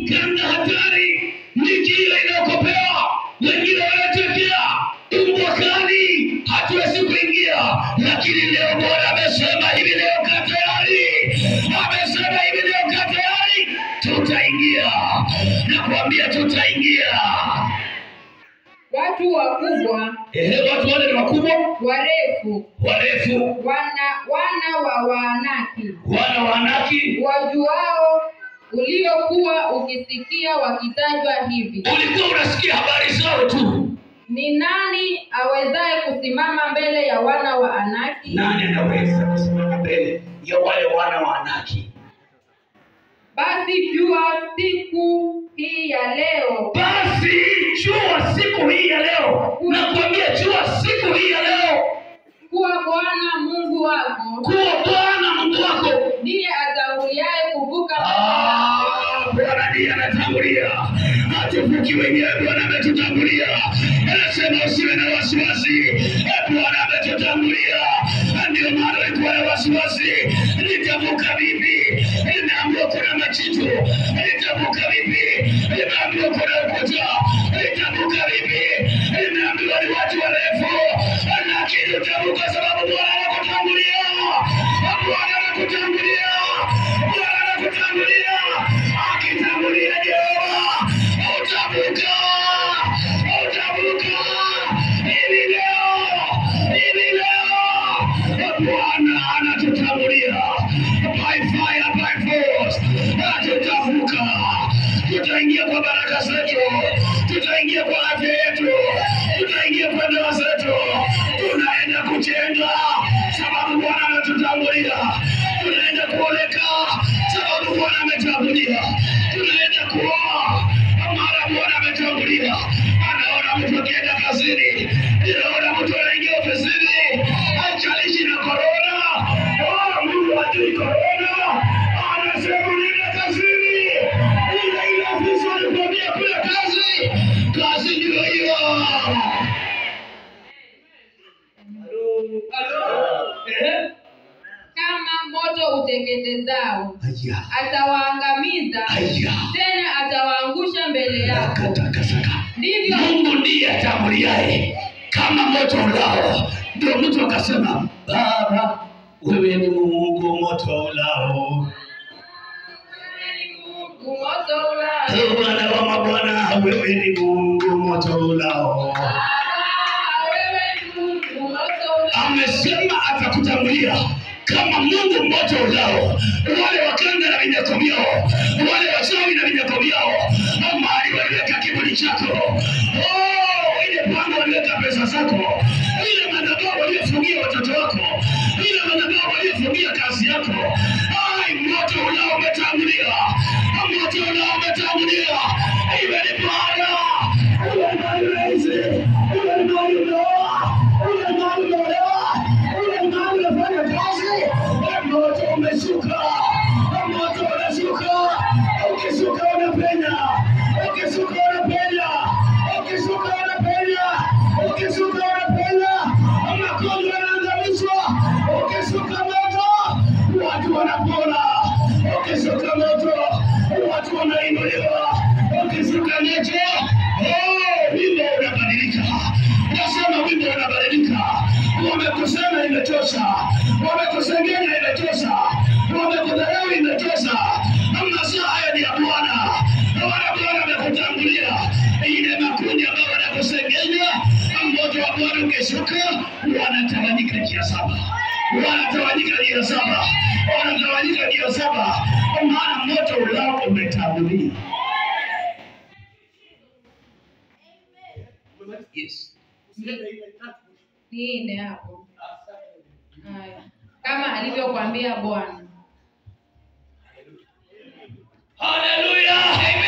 kanda hatari miji ile inayokopewa wengine wanatekea umbwakani hatuwezi kuingia lakini leo bwana amesema hivi leo kaa tayari amesema hivi leo kaa tayari tutaingia nakwambia tutaingia watu wakubwa Ehe, watu wale ni wakubwa warefu warefu wana wana wa waanaki wana wa Anaki wajuao uliokuwa ukisikia wakitajwa hivi ulikuwa unasikia habari zao tu ni nani awezaye kusimama mbele ya wana wa anaki nani anaweza kusimama mbele ya wale wana wa Anaki basi jua siku hii ya leo basi jua siku hii ya leo nakwambia jua siku hii ya leo kuwa bwana mungu wako kuwa bwana mungu wako ndiye atanguliaye kuvuka Ah, bwana ndiye anatangulia hatuvuki wenyewe bwana ametutangulia anasema usiwe na wasiwasi Eh, bwana ametutangulia ndio maana ulikuwa na wasiwasi nitavuka vipi nimeambiwa kuna machitu nitavuka vipi nimeambiwa kuna ukuta nitavuka vipi nimeambiwa ni watu warefu lakini utavuka sababu bwana anakutangulia bwana anakutangulia bwana anakutangulia akitangulia jehova utavuka utavuka hivi leo hivi leo bwana anatutangulia by fire by force tutavuka tutaingia kwa baraka zetu tutaingia kwa afya yetu tutaingia kwa ndoa zetu tunaenda kujenga sababu bwana anatutangulia tunaenda kuoleka sababu bwana ametangulia tunaenda kuoa mara bwana ametangulia anaona mtu akienda kazini anaona mtu anaingia ofisini hajalishi na korona Oh, mungu hajui korona anasema nenda kazini ile ile ofisi walikwambia kule kazi kazi ndio hiyo Eh? kama moto uteketezao Aya, atawaangamiza aya. tena atawaangusha mbele yako Akatakasaka. ndivyo mungu ndiye atanguliaye kama moto ulao ndio mtu akasema baba wewe ni mungu moto ulao moto ulao Ee bwana wa mabwana wewe ni mungu moto ulao wewe ni Mungu moto ulao amesema atakutangulia kama mungu moto ulao wale wakanga na vinyako vyao wale wachawi na vinyako vyao mahali waliweka kiburi chako Oh, ile panga waliweka pesa zako ile madhabahu waliofungia watoto wako ile madhabahu waliofungia kazi yako ai moto ulao umetangulia moto ulao umetangulia iwe ni bwana iwe ni mali rahisi iwe ni mali umeoa iwe ni mali umeolewa iwe ni mali unafanya kazi moto umeshuka moto unashuka ukishuka unapenya ukishuka unapenya ukishuka unapenya ukishuka unapenya magonjwa yanaangamizwa ukishuka moto watu wanapona ukishuka moto watu wanainuliwa ukishuka moto oh, wimbo unabadilika nasema wimbo unabadilika wamekusema imetosha wamekusengenya imetosha wamekudharau imetosha masaa haya ni ya bwana wana bwana amekutangulia ile makundi ambayo wanakusengenya moto wa bwana ukishuka wanatawanyika njia saba wanatawanyika njia saba wanatawanyika njia saba maana moto ulao umetangulia yes. niinde hapo haya kama alivyokwambia bwana Hallelujah.